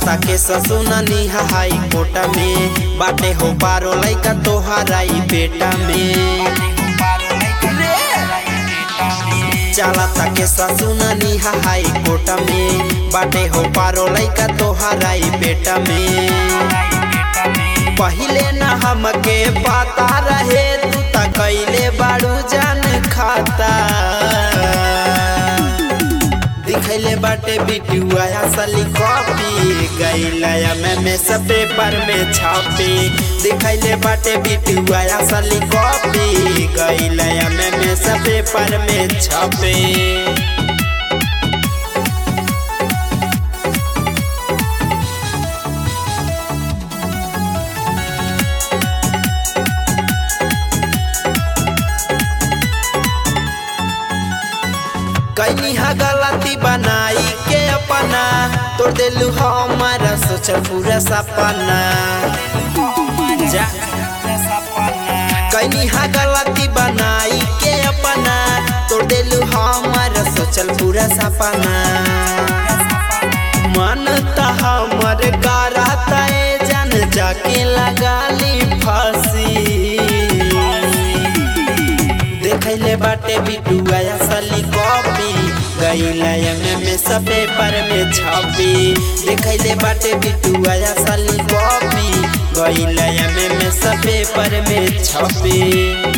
चलता के ससुननी high court में बाटे हो पारो लैका तोहराई बेटा में चलता के ससुननी हाई कोट में बाटे हो पारो लैका तोहराई बेटा में पहिले न हमके पता रहे तू त कैले बाड़ू जान खाता दिखैले बाटे बिटुआ असली कॉपी गैलया में में सब पेपर में छापी दिखैले बाटे बिटुआ असली कॉपी गैलया में में सब पेपर में छापी कैनी हा गलती बनाई के अपना तोड़ दिलू हमारा सोचल पूरा सपना जा कैनी हा गलती बनाई के अपना तोड़ दिलू हमारा सोचल पूरा सपना मन त हमर कराता जान जाके लगा ली फांसी देखैले बाटे बिटुआ असली कॉपी गैलया में में सब पेपर में छपी देखैले बाटे बिटुआ असली कॉपी गैलया में में सब पेपर में छपी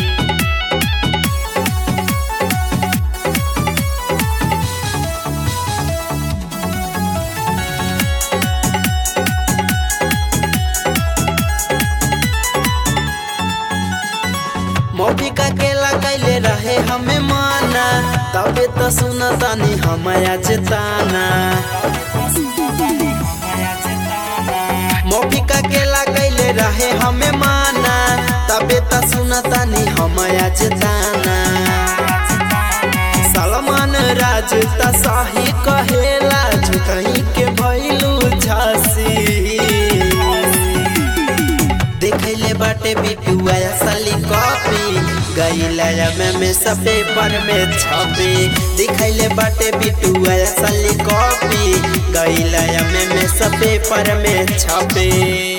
मौबिका के लगैले रहे हमें माना तबे तो सुनतानी हम आज ताना मौबिका के लगैले रहे हमें माना तबे तो सुनतानी हम आज ताना सलमान राज त सही कहेला झुकही के भैलू झांसी देखैले बाटे बिटुआ असली कॉपी गैलया में में सब पेपर में छपी दिखैले बाटे बिटुआ असली कॉपी गैलया में में सब पेपर में छपी